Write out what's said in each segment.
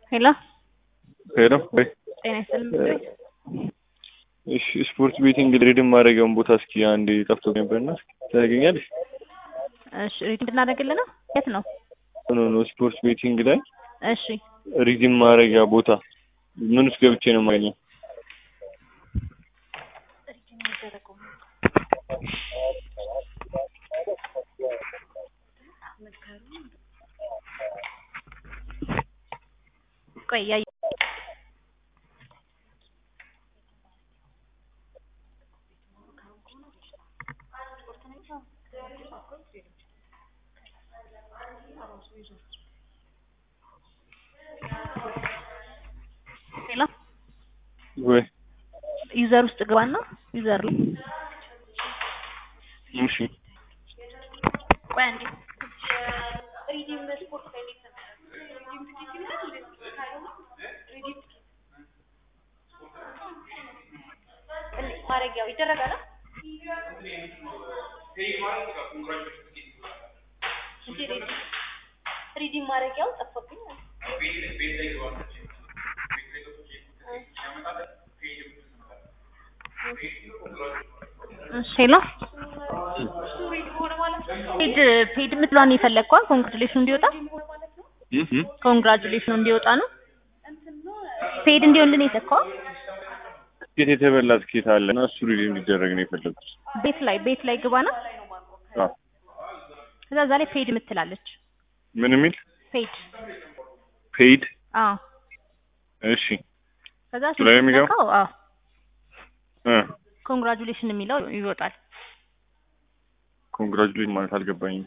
ሄሎ ሄሎ ወይ ጤና ይስጥልኝ ምክር ቤት እሺ ስፖርት ቤቲንግ ሪድም ማድረጊያውን ቦታ እስኪ አንዴ ጠፍቶ ነበርና እስኪ ታገኛለሽ? እሺ ሪድ እንድናደርግልህ ነው የት ነው ኖ ኖ ስፖርት ቤቲንግ ላይ እሺ ሪዲም ማድረጊያ ቦታ ምን ውስጥ ገብቼ ነው የማገኘው? ቆይ እያየሁ ሄሎ ወይ ዩዘር ውስጥ ግባና ዩዘር ላይ እሺ ቆይ አንዴ ማድረጊያው ይደረጋል ሪዲም ማድረጊያው ጠፋብኝ እሺ ሄሎ ፔድ ፔድ የምትለዋን የፈለግከዋ ኮንግራጁሌሽኑ እንዲወጣ እህ ኮንግራጁሌሽኑ እንዲወጣ ነው ፔድ እንዲሆንልን የሰካዋ ትኬት የተበላ ትኬት አለ እና እሱ ሪዲም እንዲደረግ ነው የፈለጉት። ቤት ላይ ቤት ላይ ግባና አዎ ከዛ እዛ ላይ ፔድ የምትላለች ምን የሚል ፔድ ፔይድ አዎ እሺ ከዛ እሱ ላይ ነው የሚገባው? ስትነካው አዎ እ ኮንግራጁሌሽን የሚለው ይወጣል ኮንግራጁሌት ማለት አልገባኝም።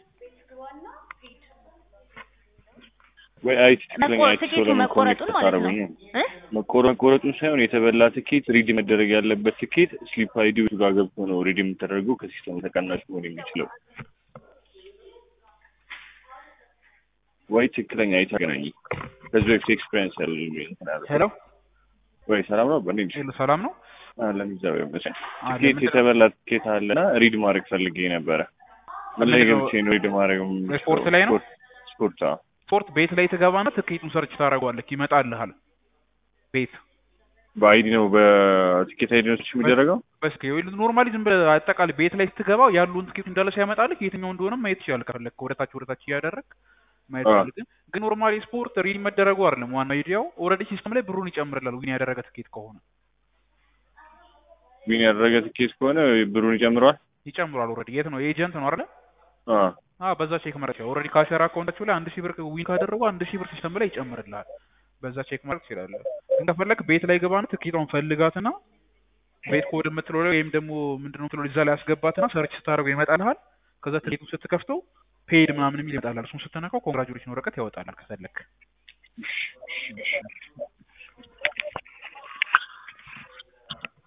ወይ አይቲ ትክክለኛ መቆ- አይቲ ሰው ትኬቱ ለምን መቆረጡን ኮኔክት ማለት ነው ታደርጉኝ? እ መቆረ መቆረጡን ሳይሆን የተበላ ትኬት ሪድ መደረግ ያለበት ትኬት ስሊፕ አይዲው ጋር ገብቶ ነው ሪድ የምተደረገው ከሲስተሙ ተቀናሽ መሆን የሚችለው። ወይ ትክክለኛ አይቲ አገናኝ ከዚህ በፊት ኤክስፔሪንስ ያለ እንትን አለ። ሄሎ ወይ ሰላም ነው በእንዴ ሄሎ፣ ሰላም ነው? አለን እግዚአብሔር ይመስገን። አለ፣ ትኬት ምንድን ነው? የተበላ ትኬት አለና ሪድ ማድረግ ፈልጌ ነበረ። ምን ላይ ምንድን ነው? ገብቼ ነው ሪድ ማድረግ የምችለው? ስፖርት ላይ ነው? ስፖርት ስፖርት አዎ። ስፖርት ቤት ላይ ትገባና ትኬቱን ሰርች ታደርገዋለህ፣ ይመጣልሃል። ቤት በአይዲ ነው በትኬት አይዲ ነው የሚደረገው? በስከ ኖርማሊ ዝም ብለህ አጠቃላይ ቤት ላይ ስትገባ ያሉን ትኬቱ እንዳለ ሲያመጣልህ የትኛው እንደሆነ ማየት ትችላለህ። ከፈለክ ወደታች ወደታች እያደረግ ማየት አዎ። ትችላለህ። ግን ግን ኖርማሊ ስፖርት ሪድ መደረጉ አይደለም ዋና አይዲያው። ኦልሬዲ ሲስተም ላይ ብሩን ይጨምርላል ዊን ያደረገ ትኬት ከሆነ ዊን ያደረገ ትኬት ከሆነ ብሩን ይጨምረዋል? ይጨምራል። ኦልሬዲ የት ነው ኤጀንት ነው አይደል? አዎ አዎ በዛ ቼክ ማድረግ ይችላል። ኦልሬዲ ካሸር አካውንታችሁ ላይ አንድ ሺህ ብር ዊን ካደረጉ አንድ ሺህ ብር ሲስተም ላይ ይጨምርልሃል። በዛ ቼክ ማድረግ ትችላለህ። ግን ከፈለክ ቤት ላይ ገባና ትኬቷን ፈልጋትና ቤት ኮድ የምትለው ላይ ወይም ደግሞ ምንድነው የምትለው እዛ ላይ አስገባትና ሰርች ስታደርገው ይመጣልሃል። ከዛ ትኬቱን ስትከፍተው ፔድ ምናምን የሚል ይመጣልሃል። እሱን ስትነካው ኮንግራጁሌሽን ወረቀት ያወጣልሃል ከፈለክ